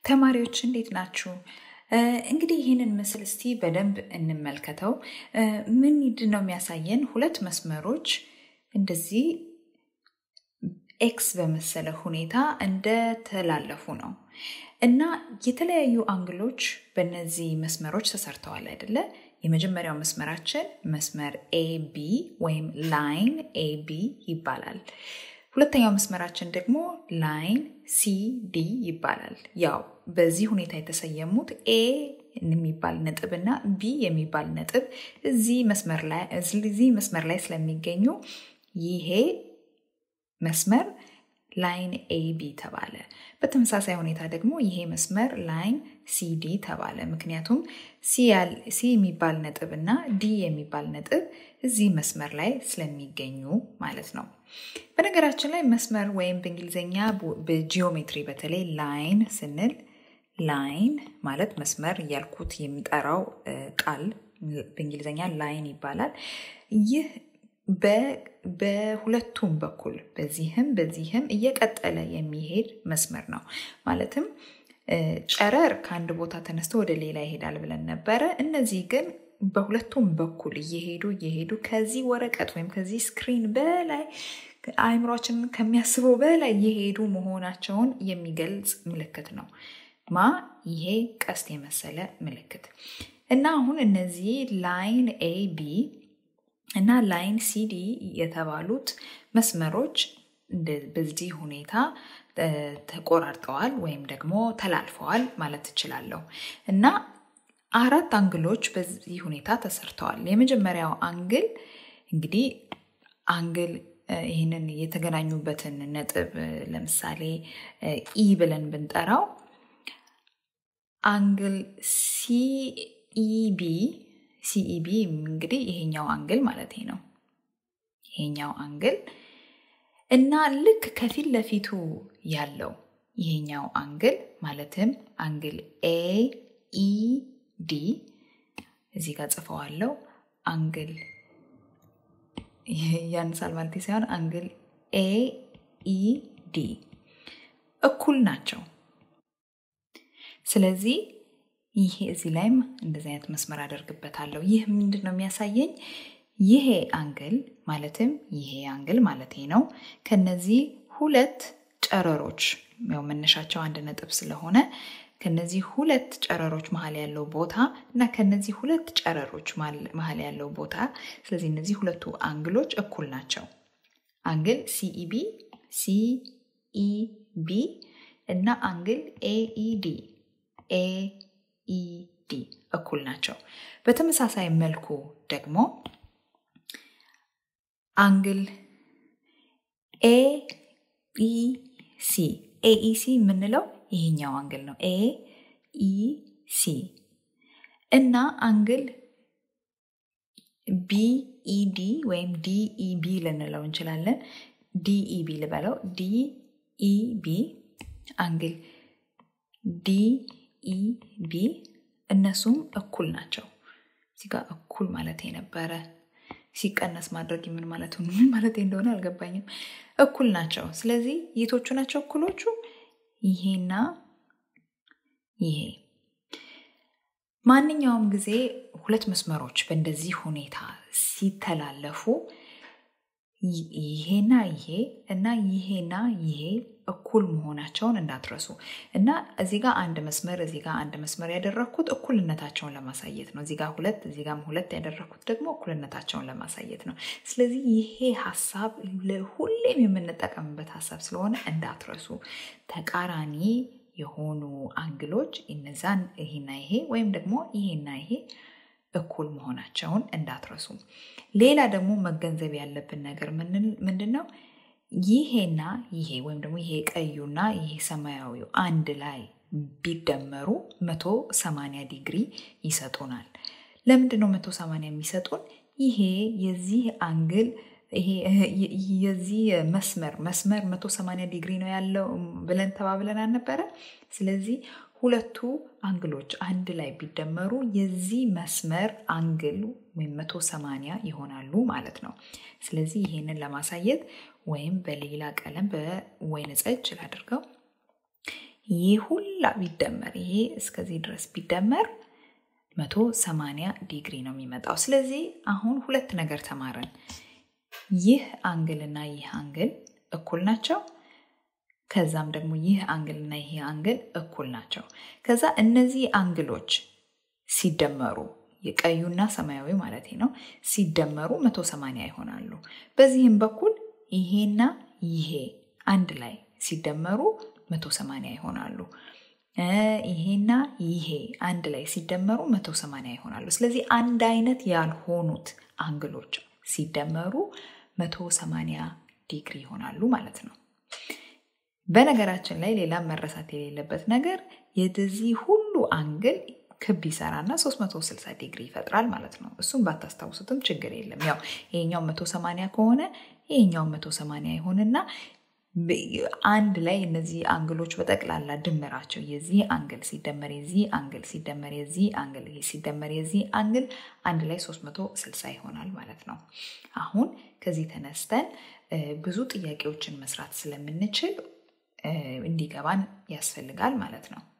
ተማሪዎች እንዴት ናችሁ? እንግዲህ ይህንን ምስል እስቲ በደንብ እንመልከተው። ምንድን ነው የሚያሳየን? ሁለት መስመሮች እንደዚህ ኤክስ በመሰለ ሁኔታ እንደተላለፉ ነው እና የተለያዩ አንግሎች በእነዚህ መስመሮች ተሰርተዋል አይደለ? የመጀመሪያው መስመራችን መስመር ኤቢ ወይም ላይን ኤቢ ይባላል። ሁለተኛው መስመራችን ደግሞ ላይን ሲዲ ይባላል። ያው በዚህ ሁኔታ የተሰየሙት ኤ የሚባል ነጥብ እና ቢ የሚባል ነጥብ እዚህ መስመር ላይ እዚህ መስመር ላይ ስለሚገኙ ይሄ መስመር ላይን ኤቢ ተባለ። በተመሳሳይ ሁኔታ ደግሞ ይሄ መስመር ላይን ሲዲ ተባለ። ምክንያቱም ሲ የሚባል ነጥብ እና ዲ የሚባል ነጥብ እዚህ መስመር ላይ ስለሚገኙ ማለት ነው። በነገራችን ላይ መስመር ወይም በእንግሊዝኛ በጂኦሜትሪ በተለይ ላይን ስንል ላይን ማለት መስመር እያልኩት የሚጠራው ቃል በእንግሊዝኛ ላይን ይባላል። ይህ በሁለቱም በኩል በዚህም በዚህም እየቀጠለ የሚሄድ መስመር ነው። ማለትም ጨረር ከአንድ ቦታ ተነስቶ ወደ ሌላ ይሄዳል ብለን ነበረ። እነዚህ ግን በሁለቱም በኩል እየሄዱ እየሄዱ ከዚህ ወረቀት ወይም ከዚህ ስክሪን በላይ አእምሯችንን ከሚያስበው በላይ እየሄዱ መሆናቸውን የሚገልጽ ምልክት ነው። ማ ይሄ ቀስት የመሰለ ምልክት እና አሁን እነዚህ ላይን ኤ ቢ እና ላይን ሲዲ የተባሉት መስመሮች በዚህ ሁኔታ ተቆራርጠዋል ወይም ደግሞ ተላልፈዋል ማለት ትችላለሁ እና አራት አንግሎች በዚህ ሁኔታ ተሰርተዋል። የመጀመሪያው አንግል እንግዲህ አንግል ይህንን የተገናኙበትን ነጥብ ለምሳሌ ኢ ብለን ብንጠራው አንግል ሲኢቢ ሲኢቢ እንግዲህ ይሄኛው አንግል ማለት ነው። ይሄኛው አንግል እና ልክ ከፊት ለፊቱ ያለው ይሄኛው አንግል ማለትም አንግል ኤ ኢ ዲ እዚህ ጋር ጽፈዋለው። አንግል ያንሳል ማለት ሳይሆን አንግል ኤ ኢ ዲ እኩል ናቸው። ስለዚህ ይሄ እዚህ ላይም እንደዚህ አይነት መስመር አደርግበታለሁ። ይህ ምንድን ነው የሚያሳየኝ? ይሄ አንግል ማለትም ይሄ አንግል ማለት ነው ከነዚህ ሁለት ጨረሮች ያው መነሻቸው አንድ ነጥብ ስለሆነ ከነዚህ ሁለት ጨረሮች መሀል ያለው ቦታ እና ከነዚህ ሁለት ጨረሮች መሀል ያለው ቦታ ስለዚህ እነዚህ ሁለቱ አንግሎች እኩል ናቸው። አንግል ሲኢቢ ሲኢቢ እና አንግል ኤኢዲ ኤኢዲ እኩል ናቸው። በተመሳሳይ መልኩ ደግሞ አንግል ኤኢሲ ኤኢሲ የምንለው ይሄኛው አንግል ነው። ኤ ኢ ሲ እና አንግል ቢኢዲ ወይም ዲኢቢ ልንለው እንችላለን። ዲኢቢ ልበለው። ዲኢቢ አንግል ዲኢቢ እነሱም እኩል ናቸው። እዚህ ጋር እኩል ማለት የነበረ ሲቀነስ ማድረግ ምን ማለት ምን ማለት እንደሆነ አልገባኝም። እኩል ናቸው። ስለዚህ የቶቹ ናቸው እኩሎቹ? ይሄና ይሄ። ማንኛውም ጊዜ ሁለት መስመሮች በእንደዚህ ሁኔታ ሲተላለፉ ይሄና ይሄ እና ይሄና ይሄ እኩል መሆናቸውን እንዳትረሱ እና እዚህ ጋር አንድ መስመር እዚህ ጋር አንድ መስመር ያደረግኩት እኩልነታቸውን ለማሳየት ነው። እዚህ ጋር ሁለት እዚህ ጋር ሁለት ያደረግኩት ደግሞ እኩልነታቸውን ለማሳየት ነው። ስለዚህ ይሄ ሀሳብ ሁሌም የምንጠቀምበት ሀሳብ ስለሆነ እንዳትረሱ። ተቃራኒ የሆኑ አንግሎች እነዛን ይሄና ይሄ ወይም ደግሞ ይሄና ይሄ እኩል መሆናቸውን እንዳትረሱ። ሌላ ደግሞ መገንዘብ ያለብን ነገር ምንድን ነው? ይሄና ይሄ ወይም ደግሞ ይሄ ቀዩና ይሄ ሰማያዊው አንድ ላይ ቢደመሩ መቶ ሰማንያ ዲግሪ ይሰጡናል። ለምንድን ነው መቶ ሰማንያ የሚሰጡን? ይሄ የዚህ አንግል የዚህ መስመር መስመር መቶ ሰማንያ ዲግሪ ነው ያለው ብለን ተባብለን አልነበረ? ስለዚህ ሁለቱ አንግሎች አንድ ላይ ቢደመሩ የዚህ መስመር አንግል ወይም መቶ ሰማንያ ይሆናሉ ማለት ነው። ስለዚህ ይሄንን ለማሳየት ወይም በሌላ ቀለም በወይን ጠጅ ላድርገው ይህ ሁሉ ሁላ ቢደመር ይሄ እስከዚህ ድረስ ቢደመር 180 ዲግሪ ነው የሚመጣው። ስለዚህ አሁን ሁለት ነገር ተማረን። ይህ አንግል እና ይህ አንግል እኩል ናቸው። ከዛም ደግሞ ይህ አንግል እና ይህ አንግል እኩል ናቸው። ከዛ እነዚህ አንግሎች ሲደመሩ የቀዩና ሰማያዊ ማለት ነው ሲደመሩ 180 ይሆናሉ። በዚህም በኩል ይሄና ይሄ አንድ ላይ ሲደመሩ 180 ይሆናሉ። ይሄና ይሄ አንድ ላይ ሲደመሩ 180 ይሆናሉ። ስለዚህ አንድ አይነት ያልሆኑት አንግሎች ሲደመሩ 180 ዲግሪ ይሆናሉ ማለት ነው። በነገራችን ላይ ሌላ መረሳት የሌለበት ነገር የዚህ ሁሉ አንግል ክብ ይሰራና 360 ዲግሪ ይፈጥራል ማለት ነው። እሱም ባታስታውሱትም ችግር የለም። ያው ይሄኛው 180 ከሆነ ይሄኛው 180 ይሆንና አንድ ላይ እነዚህ አንግሎች በጠቅላላ ድምራቸው የዚህ አንግል ሲደመር የዚህ አንግል ሲደመር የዚህ አንግል ሲደመር የዚህ አንግል አንድ ላይ 360 ይሆናል ማለት ነው። አሁን ከዚህ ተነስተን ብዙ ጥያቄዎችን መስራት ስለምንችል እንዲገባን ያስፈልጋል ማለት ነው።